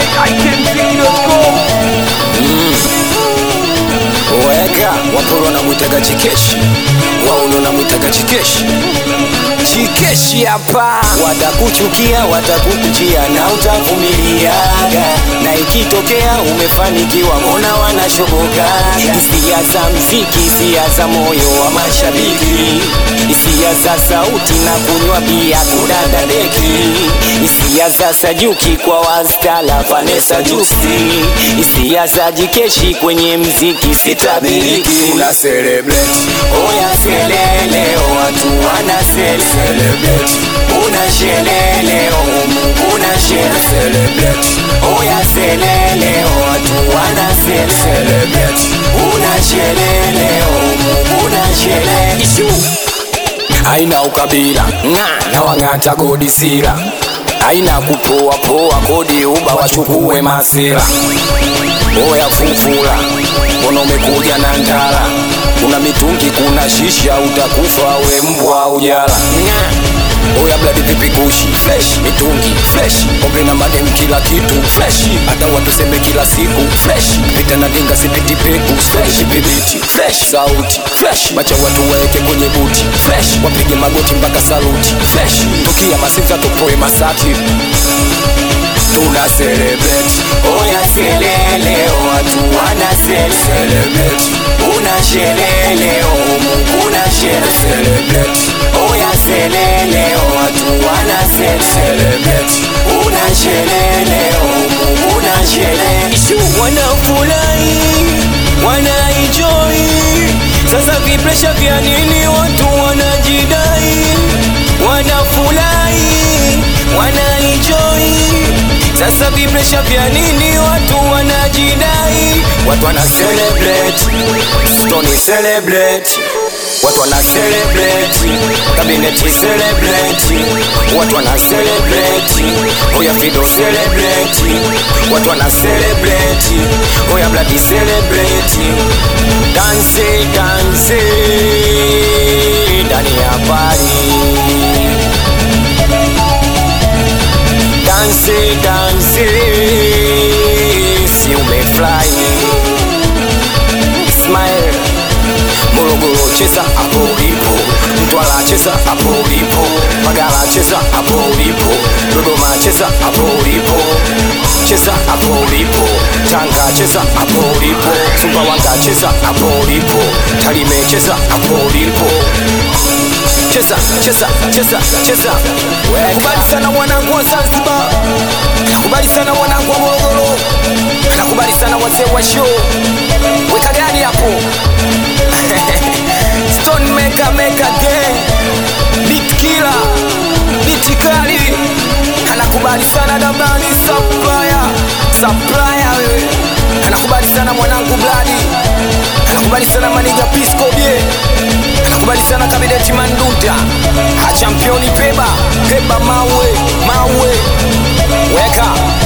weka waporo wanamwitaga chikeshi wauno namwitaga chikeshi chikeshi hapa watakuchukia watakukujia na utavumiliaga na ikitokea umefanikiwa mbona wanashobokaga hisia za mziki hisia za moyo wa mashabiki hisia za sauti na kunywa bia kudada deki hisia za sajuki kwa wastala vanesa jusi hisia za jikeshi kwenye mziki sitabiriki Una celebrate oya seleleo watu wana sele Celebrate una sheleleo Mungu una shele Celebrate oya seleleo watu wana sele Celebrate una sheleleo Mungu una shele Ishu Haina ukabila Nga na wang'ata kodi sira haina kupoa poa kodi uba wachukue masira oya fufura mbona umekuja na ndara kuna mitungi kuna shisha utakufa we mbwa ujala Nga. oya bladi pipi kushi fresh mitungi fresh pombe na madem kila kitu fresh hata watuseme kila siku fresh pita na dinga sipiti peku fresh bibiti fresh sauti fresh macha watu waeke kwenye buti fresh wapige magoti mpaka saluti fresh tukia masinza tupoe masati Tuna celebrate oya seleleo watu wana sele Celebrate una sheleleo mungu na shele Celebrate oya seleleo watu wana sele Celebrate una sheleleo mungu na shele Ishu wanafurahi wanaenjoy sasa vipresha vya nini watu wanajidai wanafurahi wanaenjoy sasa vipresha vya nini watu wanajidai watu wana celebrate stoni celebrate watu wana celebrate kabineti celebrate watu wana celebrate oya fido celebrate watu wana celebrate oya bladi celebrate dance dance ndani ya pari dance dance si umefly smile morogoro cheza hapo ulipo mtwara cheza hapo ulipo magala cheza hapo ulipo dodoma cheza hapo ulipo cheza hapo ulipo tanga cheza hapo ulipo sumbawanga cheza hapo ulipo talime cheza hapo ulipo cheza cheza cheza cheza kubali sana mwanangu wa zanzibar nakubali sana mwanangu wa morogoro nakubali sana wazee wa show weka gani hapo stone maker maker gang beat killer beat kali anakubali sana dabani supplier supplier wewe anakubali sana mwanangu bladi anakubali sana maniga pisco bie anakubali sana kabideti mandunta achampioni peba peba mawe mawe weka